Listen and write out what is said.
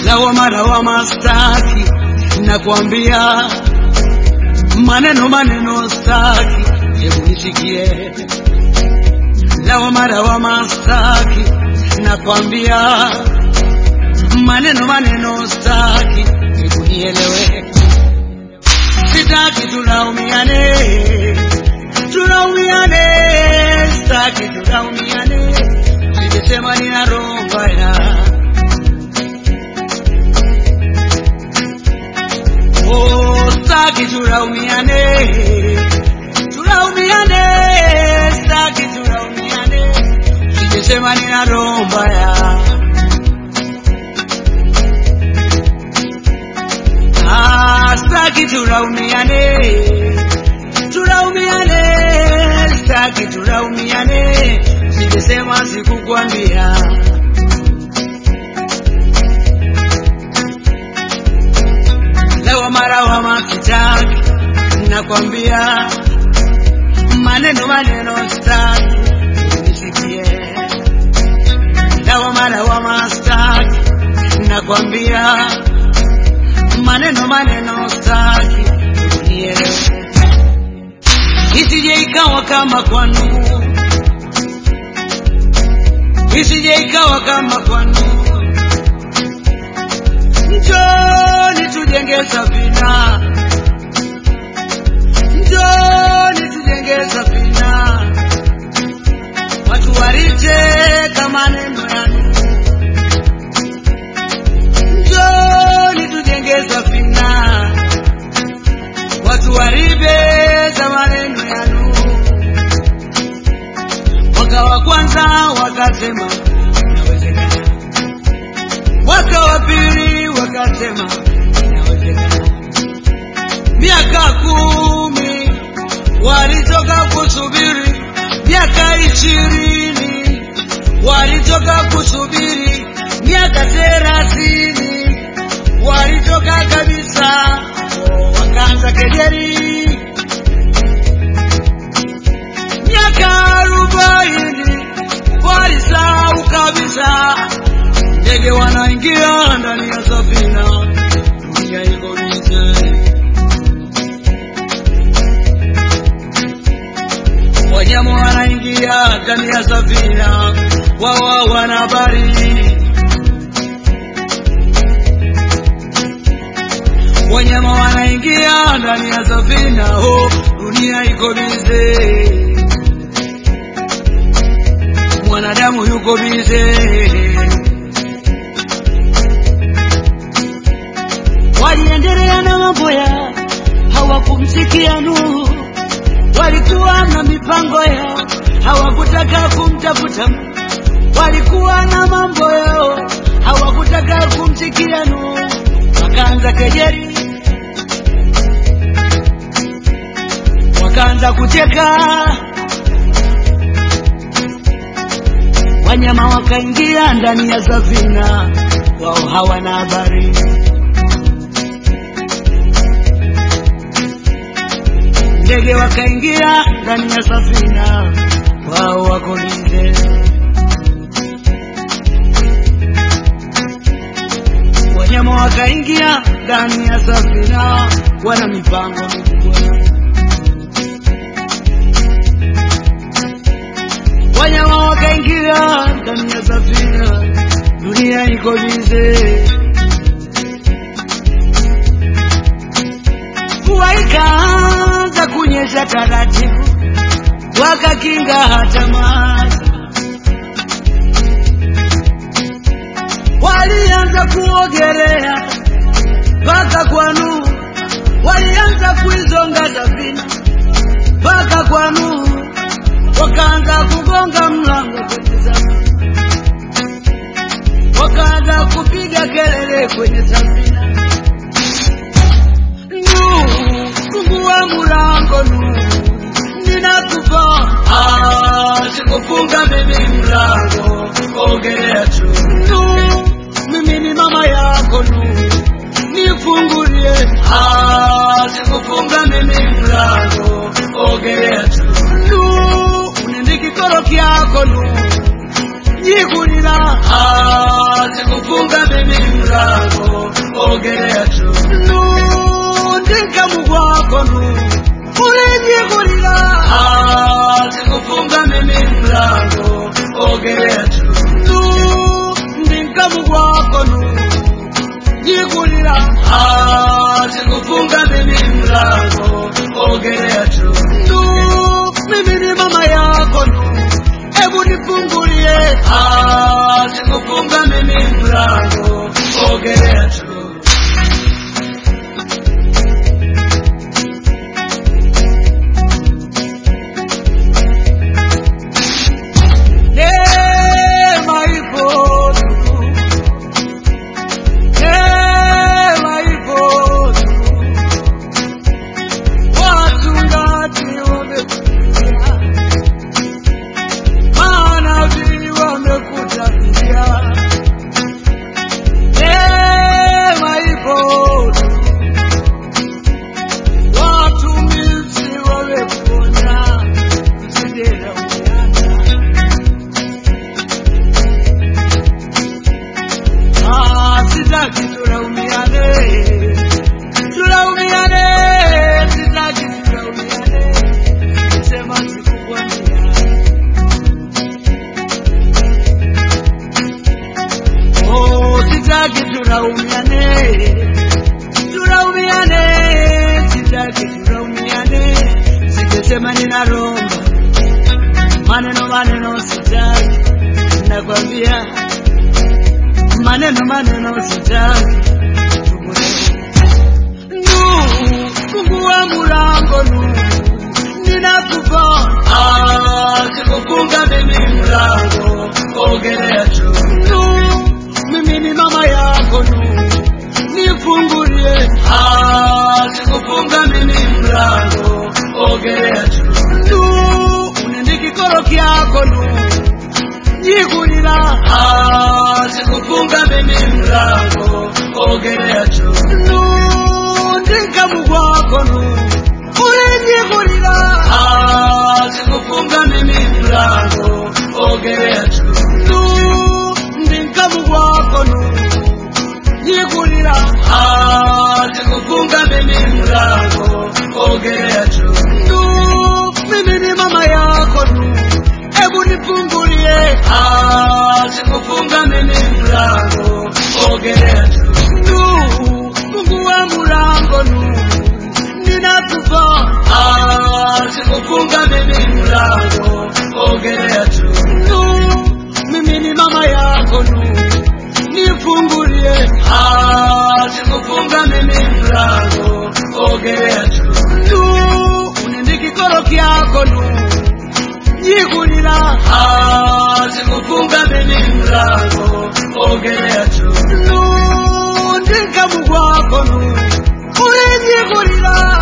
lawama lawama staki, nakwambia maneno maneno staki, hebu nisikie lawama lawama staki, nakwambia maneno maneno staki, hebu nielewe, sitaki tulaumiane, tulaumiane, staki tulaumiane, nimesema nina roho mbaya Oh, staki tulaumiane, tulaumiane, staki tulaumiane, nimesema nina roho mbaya. Ah, staki tulaumiane, tulaumiane, staki tulaumiane, nimesema sikukwambia. lawama lawama kitaki, nakwambia maneno maneno staki, nisikie lawama lawama staki, nakwambia maneno maneno staki, unielewe, isije ikawa kama kwanu, isije ikawa kama kwanu njoni tujenge safina, njoni tujenge safina, watu waliteka maneno yanu, njoni tujenge safina, watu walibeza maneno yanu. Mwaka wa kwanza wakasema inawezekana mwaka wa pili wakasema inawezekana. Miaka kumi walitoka kusubiri, miaka ishirini walitoka kusubiri, miaka thelathini walitoka kabisa, wakaanza kejeli. Miaka arobaini walisahau kabisa ndege wanaingia ndani ya safina, dunia iko bize. Wanyama wanaingia ndani ya safina, wao wana habari. Wanyama wanaingia ndani ya safina, oh, dunia iko bize. Mwanadamu yuko bize. waliendelea na mambo ya hawakumsikia Nuhu, walikuwa na mipango yao, hawakutaka kumtafuta Mungu. walikuwa na mambo yao, hawakutaka kumsikia Nuhu, wakaanza kejeli, wakaanza kucheka, wanyama wakaingia ndani ya safina, wao hawana habari. ndege wakaingia ndani ya safina, wao wako bize. Wanyama wakaingia ndani ya safina, wana mipango mikubwa. Wanyama wakaingia ndani ya safina, dunia iko bize. Mvua ikaanza kunyesha taratibu, wakakinga hata maji. Walianza kuogelea mpaka kwa Nuhu, walianza kuizonga safina mpaka kwa Nuhu, wakaanza kugonga mlango kwenye safina, wakaanza kupiga kelele kwenye safina. Nuhu, fungua mlango Nuhu, ninakufa. Ah, sikufunga mimi mlango, ogelea tu. Nuhu, mimi ni mama yako Nuhu, nifungulie. Ah, sikufunga mimi mlango, ogelea tu. Nuhu, unende kikoro kyako Nuhu, jigulira. Ah, sikufunga mimi mlango, mlango ogelea tu Neema ipo tu. Neema ipo tu. Wachungaji wamekuja, manabii wamekutabiria. Neema ipo tu. Watumishi wamekuonya, usije laumiana. Ah, sitaki tulaumiane, tulaumiane, sitaki tulaumiane, nisema sikukwambia. Oh, sitaki tulaumiane, tulaumiane, sitaki tulaumiane, singesema ninaromba maneno maneno, sitaki nakwambia maneno maneno sitaki nu fungua mulango nu ninakupa Ah, sikufunga mimi mlango ogelea tu nu mimi ni mama yako nu nifungulie Ah, sikufunga mimi mlango ogelea tu nu unendikikoro kyako nu nyigurira Ah, sikufunga mimi mlango ogelea tu nundika mugwako nu ulinyigurira Ah, sikufunga mimi mlango ogelea tu ndika mugwako nu nyigurira Ah, sikufunga mimi mlango ogelea tu mimi ni mama yako nu hebu nifungulie Ah, sikufunga mimi mlango ogelea tu nu fungua mlango nu ninakufa Ah, sikufunga mimi mlango ogelea tu nu mimi ni mama yako nu nifungulie Ah, sikufunga mimi mlango ogelea tu nu unendikikoro kyako nu nyigurira Ah, sikufunga mimi mlango ogelea tu nundika mugwako nu ulinyigurira